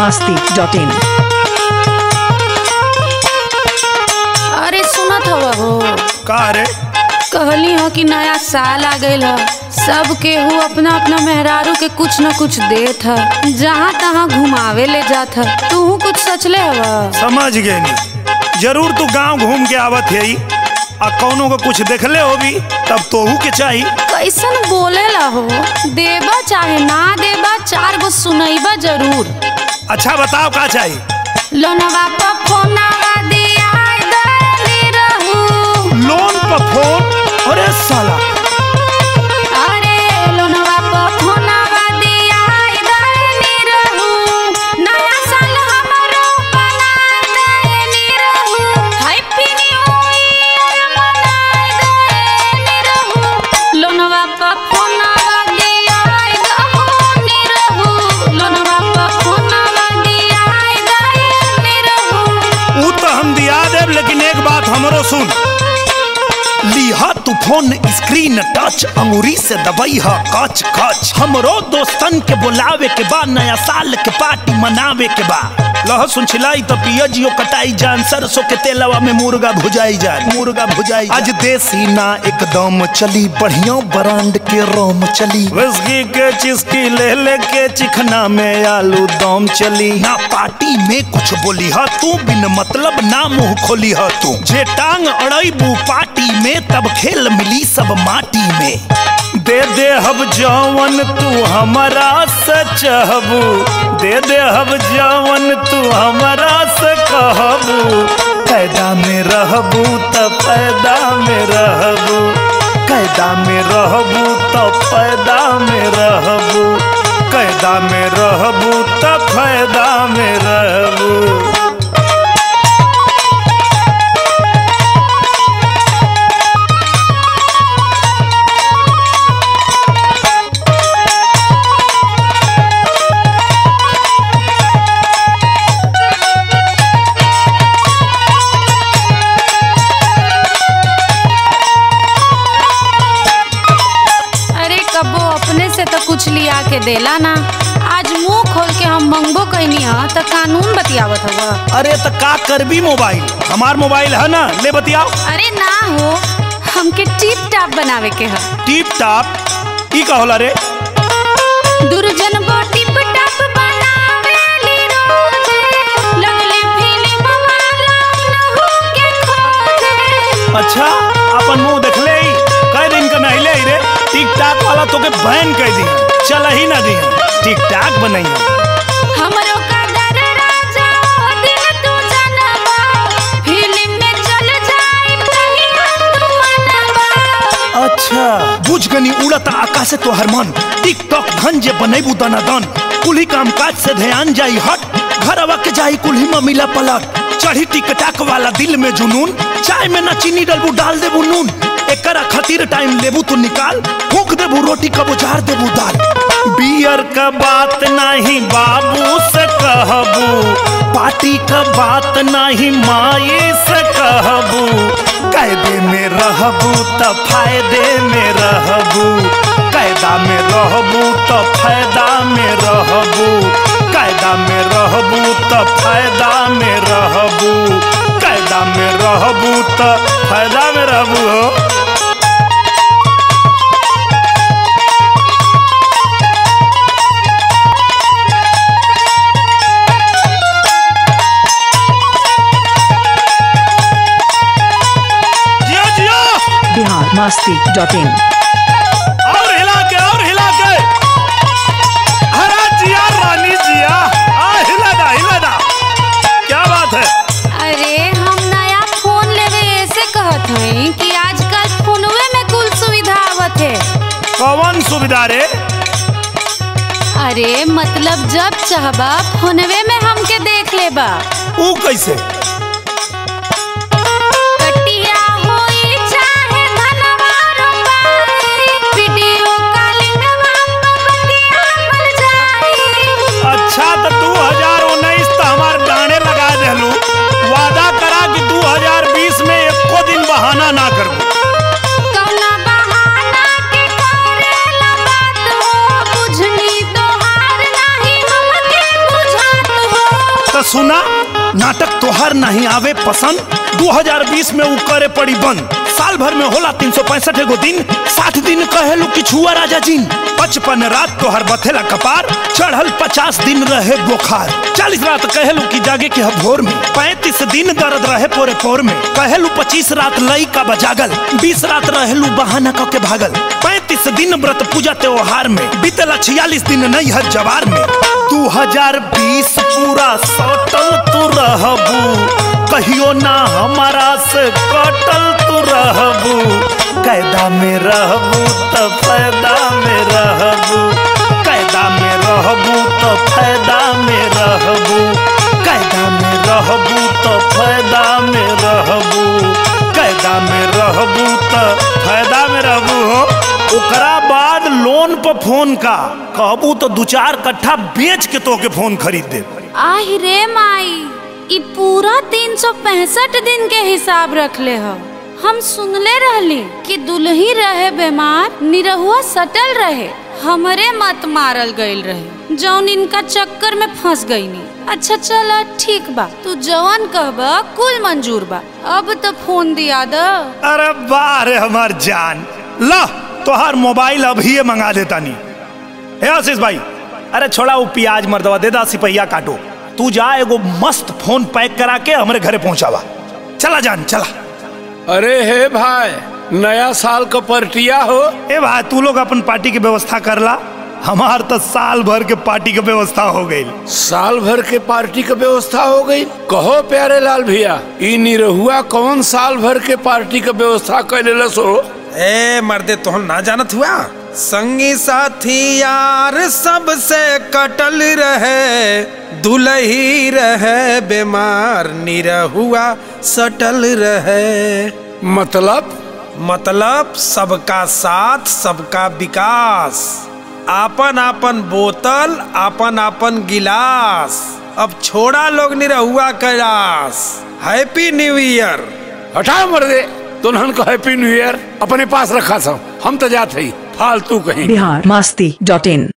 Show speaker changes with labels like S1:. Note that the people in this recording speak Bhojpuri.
S1: masti.in
S2: अरे सुनत हवा हो
S3: का रे
S2: कहली हो कि नया साल आ गईल ह सब केहू अपना अपना मेहरारू के कुछ न कुछ देत ह जहाँ तहाँ घुमावे ले जात ह तू कुछ सचले हवा
S3: समझ गए नी जरूर तू गांव घूम के आवत है आ कौनो को कुछ देखले होगी तब तोहू के चाही
S2: कैसन बोले ला हो देबा चाहे ना देबा चार गो सुनैबा जरूर
S3: अच्छा बताओ का चाही
S2: लोनवा पर फोनवा दिया देली रहू
S3: लोन पर फोन अरे साला
S2: अरे लोनवा पर फोनवा दिया देली रहू नया साल हमरो बना देली रहू हैप्पी न्यू ईयर मना देली रहू लोनवा पर फोनवा दिया देली रहू लोनवा पर फोनवा दिया देली रहू
S3: ऊ तो हम दिया देब लेकिन एक बात हमरो सुन लीहा तू फोन स्क्रीन टच अंगूरी से दबाई हा कच कच हमरो दोस्तन के बुलावे के बा नया साल के पार्टी मनावे के बा लहसुन छिलाई तो पियजियो कटाई जान सरसों के तेलवा में मुर्गा भुजाई जान मुर्गा भुजाई आज देसी ना एकदम चली बढ़िया ब्रांड के रोम चली विस्की के चिस्की ले ले के चिकना में आलू दम चली ना पार्टी में कुछ बोली हा तू बिन मतलब ना मुंह खोली हा तू जे टांग अड़ैबू पार्टी में तब खेल मिली सब माटी में दे दे हब जवन तू हमारा से चाहबू दे दे हब जवन तू हमारा से कहबू कैदा में रहबू त फायदा में रहबू कैदा में रहबू त फायदा में रहबू कैदा में रहबू त फायदा में रहबू
S2: अरे कबो अपने से तो कुछ लिया के देला ना आज मुंह खोल के हम मंगबो कहनी हा तो कानून बतियावत हवा
S3: अरे त का करबी मोबाइल हमार मोबाइल है ना ले बतियाओ
S2: अरे ना हो हमके टिप टाप बनावे के हा
S3: टिप टाप ई का होला रे
S2: दुर्जन बो टिप टाप बनावेली रोजे लगले फिल्म वाला नहु के खोजे
S3: अच्छा अपन मुंह देखले ही कई दिन का नहीं ले रे टिक टाक वाला तो के बैन कह दी चल ही ना दी टिक टाक बनाई
S2: हमरो कदर राजा ओ दिन तू जनबा फिल्म में चल जाई तहिया तू मनबा
S3: अच्छा बुझ गनी उड़ता आकाश से तो हरमान टिकटॉक धन जे बनेबू दनादन कुल्ही काम काज से ध्यान जाई हट घरवा के जाई कुल्ही में मिला पलट चढ़ी टिकटाक वाला दिल में जुनून चाय में ना चीनी डलबू डाल देबू नून एकरा खातिर टाइम लेबू तू निकाल फूक देबू रोटी कबो जार देबू दाल बियर का बात नहीं बाबू से कहबू पार्टी का बात नहीं माई से कहबू कायदे में रहबू त फायदे में रहबू कायदा में रहबू त फायदा में रहबू कायदा में रहबू त फायदा में रहबू कायदा में रहबू त फायदा में रहबू हो जियो जियो
S1: Bihar masti.in
S3: और हिला के और हिला के हरा जिया रानी जिया आ हिला दा हिला दा क्या बात है
S2: अरे हम नया फोन लेवे ऐसे कहत हई कि आजकल फोनवे में कुल सुविधा आवत है
S3: कौन सुविधा रे
S2: अरे मतलब जब चाहबा फोनवे में हमके देख लेबा
S3: ऊ कैसे
S2: कटिया होई चाहे धनवा रुपाई वीडियो कॉलिंग बतिया मिल जाई
S3: अच्छा तो दू हजार उन्नीस तो हमार गाने लगा देलू वादा करा कि दू हजार बीस में एको दिन बहाना ना करबू
S2: कौना बहाना के करेला बात हो बुझनी तोहार नाही हमके बुझात हो
S3: तोहर नहीं आवे पसंद 2020 में उ करे पड़ी बंद साल भर में होला तीन सौ पैंसठ एगो दिन साठ दिन कहेलू कि छुआ राजा जिन पचपन रात तोहर बथेला कपार चढ़ल पचास दिन रहे बुखार चालीस रात कहेलू कि जागे के भोर में पैंतीस दिन दर्द रहे पोरे पोर में कहेलू पच्चीस रात लई का बजागल बीस रात रहेलू बहाना क के भागल पैंतीस दिन व्रत पूजा त्योहार में बीतला छियालीस दिन नहीं है जवार में दू हजार बीस पूरा सटल तू रहबू कहियो ना हमारा से कटल तू रहबू कैदा में रहबू तो फायदा में रहबू कैदा में रहबू तो फायदा में रहबू कैदा में रहबू तो फायदा में रहबू कैदा में रहबू तो फायदा में रहबू हो ओकरा बाद लोन पर फोन का कहबू तो दू चार कट्ठा बेच के तो के फोन खरीद दे
S2: आहि रे माई ई पूरा तीन सौ पैंसठ दिन के हिसाब रखले ह हम सुनले रहली कि दुल्ही रहे बीमार निरहुआ सटल रहे हमरे मत मारल गईल रहे जौन इनका चक्कर में फंस गईनी अच्छा चला ठीक बा तू जवन कहबा कुल मंजूर बा अब तो फोन दिया द
S3: अरे वाह रे हमार जान ला तोहार मोबाइल अभी मंगा देता नी हे आशीष भाई अरे छोड़ा वो प्याज मर्दवा दे दा सिपहिया काटो तू जा एगो मस्त फोन पैक करा के हमरे घरे पहुंचावा चला जान चला
S4: अरे हे भाई नया साल का पर्टिया हो
S3: ए भाई तू लोग अपन पार्टी की व्यवस्था कर ला हमार तो साल भर के पार्टी की व्यवस्था हो गई
S4: साल भर के पार्टी का व्यवस्था हो गई कहो प्यारे लाल भैया ई निरहुआ कौन साल भर के पार्टी का व्यवस्था कैले सो
S5: ए मर्दे तोहन ना जानत हुआ संगी साथी यार सबसे कटल रहे दुलही रहे बीमार निरहुआ सटल रहे
S4: मतलब
S5: मतलब सबका साथ सबका विकास आपन आपन बोतल आपन आपन गिलास अब छोड़ा लोग Nirahua Kailash happy new year
S4: हटा मर दे तुनहन को हैप्पी न्यू ईयर अपने पास रखा था हम तो जाते ही फालतू कहीं
S1: बिहार मस्ती डॉट इन